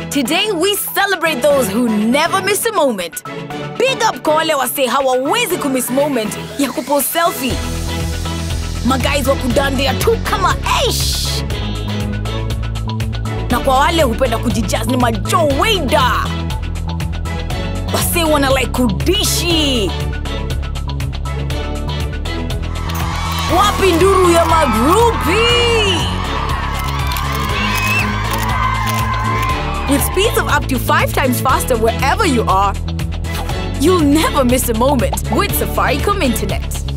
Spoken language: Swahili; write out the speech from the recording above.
Today we celebrate those who never miss a moment. Big up kwa wale wase hawawezi kumiss moment ya kupost selfie. Maguys wa kudandia tu kama eish. Na kwa wale hupenda kujijaz ni majoweda. Wase wana like kudishi. Wapi nduru ya magrupi? With speeds of up to five times faster wherever you are, you'll never miss a moment with Safaricom Internet.